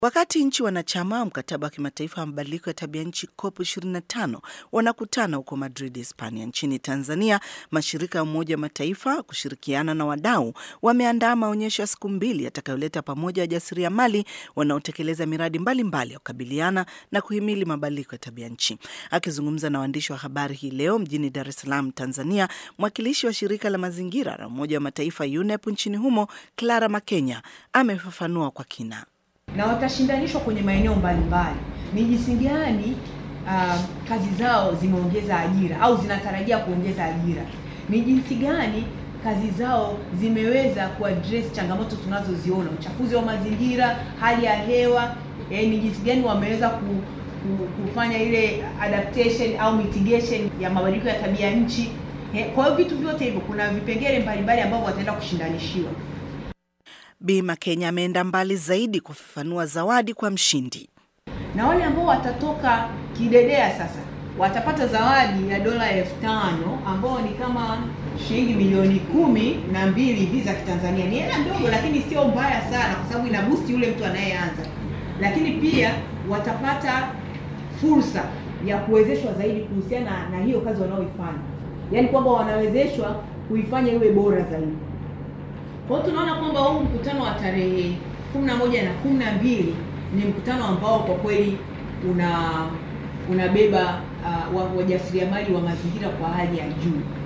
Wakati nchi wanachama wa mkataba wa kimataifa wa mabadiliko ya tabia nchi COP 25 wanakutana huko Madrid, Hispania. Nchini Tanzania, mashirika ya Umoja wa Mataifa kushirikiana na wadau wameandaa maonyesho ya siku mbili yatakayoleta pamoja wajasiriamali wanaotekeleza miradi mbalimbali ya kukabiliana na kuhimili mabadiliko ya tabia nchi. Akizungumza na waandishi wa habari hii leo mjini Dar es Salaam, Tanzania, mwakilishi wa shirika la mazingira la Umoja wa Mataifa UNEP nchini humo Clara Makenya amefafanua kwa kina na watashindanishwa kwenye maeneo mbalimbali, ni jinsi gani uh, kazi zao zimeongeza ajira au zinatarajia kuongeza ajira, ni jinsi gani kazi zao zimeweza kuaddress changamoto tunazoziona, uchafuzi wa mazingira, hali ya hewa eh, ni jinsi gani wameweza ku, ku, kufanya ile adaptation au mitigation ya mabadiliko ya tabia nchi. Eh, kwa hiyo vitu vyote hivyo kuna vipengele mbalimbali ambavyo wataenda kushindanishiwa. Bi Makenya ameenda mbali zaidi kufafanua zawadi kwa mshindi. Na wale ambao watatoka kidedea sasa watapata zawadi ya dola elfu tano ambao ni kama shilingi milioni kumi na mbili hivi za Kitanzania. Ni hela ndogo, lakini sio mbaya sana, kwa sababu ina boost yule mtu anayeanza. Lakini pia watapata fursa ya kuwezeshwa zaidi kuhusiana na hiyo kazi wanaoifanya, yaani kwamba wanawezeshwa kuifanya iwe bora zaidi. Kwa hiyo tunaona kwamba huu mkutano wa tarehe kumi na moja na kumi na mbili ni mkutano ambao kwa kweli una unabeba uh, wajasiriamali wa mazingira kwa hali ya juu.